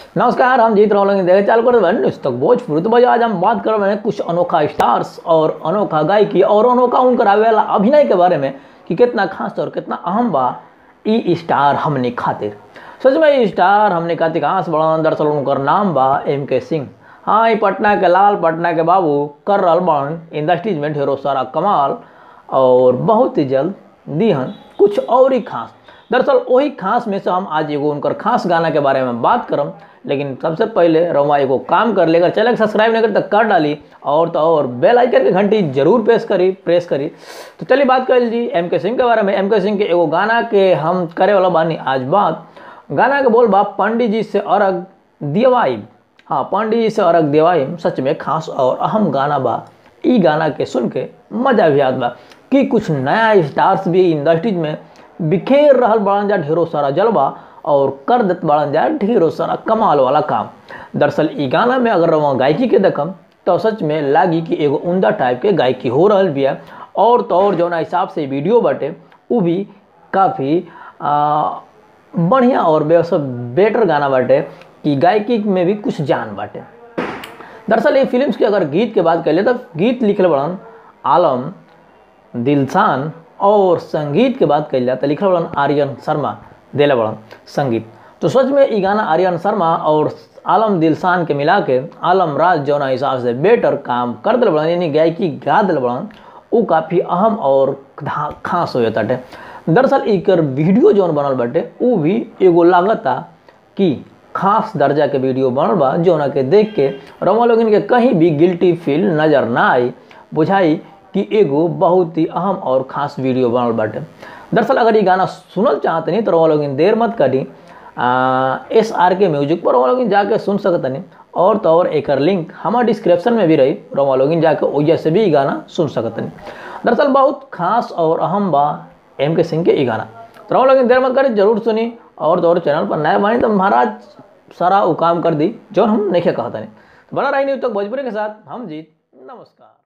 नमस्कार हम जीत रहा देखे चाल कर न्यूज तक भोजपुरी तो भाई आज हम बात कर रहे हैं कुछ अनोखा स्टार्स और अनोखा गायकी और अनोखा उनकर आवे वाला अभिनय के बारे में कि कितना खास और कितना अहम बा ई स्टार हमने खातिर सच में ई स्टार हमने खातिर कहाँ से बड़ा दरअसल उनकर नाम बा एम के सिंह हाँ ई पटना के लाल पटना के बाबू कर रहल बन इंडस्ट्रीज में ढेरों सारा कमाल और बहुत ही जल्द दिहन कुछ और ही खास दरअसल वही खास में से हम आज एगो उनकर खास गाना के बारे में बात करम लेकिन सबसे पहले रवा एगो काम कर लेकर चैनल सब्सक्राइब नहीं करी तो कर डाली और तो और बेल आइकन की घंटी जरूर प्रेस करी प्रेस करी तो चलिए बात कर जी एम के सिंह के बारे में एम के सिंह के एगो गाना के हम करे वाला बानी आज बात गाना के बोल बा पंडित जी से अर्घ दिवाई हाँ पंडित जी से अर्घ दिवाई सच में खास और अहम गाना बा ई गाना के सुन के मजा भी आत बा कि कुछ नया स्टार्स भी इंडस्ट्रीज में बिखेर रहल बड़न जा ढेरों सारा जलवा और कर देत बड़न जा ढेरों सारा कमाल वाला काम दरअसल ई गाना में अगर रवा गायकी के देखम तो सच में लागी कि एगो उमदा टाइप के गायकी हो रहल बिया और तो और जौना हिसाब से वीडियो बाटे उ भी काफ़ी बढ़िया और बेस बेटर गाना बाटे कि गायकी में भी कुछ जान बाटे दरअसल ये फिल्म्स की अगर गीत के बात कर ले तो गीत लिखल बड़न आलम दिलसान और संगीत के बात कल जाए तो लिखल बड़न आर्यन शर्मा दिले बड़न संगीत तो सच में ये गाना आर्यन शर्मा और आलम दिलसान के मिला के आलम राज जौना हिसाब से बेटर काम कर दिल बड़न यानी गायकी गा दिल बड़न वो काफ़ी अहम और खास हो जाता दरअसल एकर वीडियो जौन बनल बाटे वो भी एगो लागता कि खास दर्जा के वीडियो बनल बा जौना के देख के रमा लोगन के कहीं भी गिल्टी फील नज़र ना आई बुझाई कि एगो बहुत ही अहम और खास वीडियो बनल बाटे दरअसल अगर ये गाना सुनल चाहते नहीं तो रमा लोगन देर मत करी एस आर के म्यूजिक पर रमा लोगन जाके सुन सकतनी और तो और एक लिंक हमारे डिस्क्रिप्शन में भी रही रमा लोगन जाके वजह से भी ये गाना सुन सकतनी दरअसल बहुत खास और अहम बा एम के सिंह के ये गाना तो रमा लोगन देर मत करी जरूर सुनी और तो और चैनल पर नया बानी तो महाराज सारा वो काम कर दी जो हम नहीं कहता नहीं तो बना रही नहीं तक भोजपुरी के साथ हम जीत नमस्कार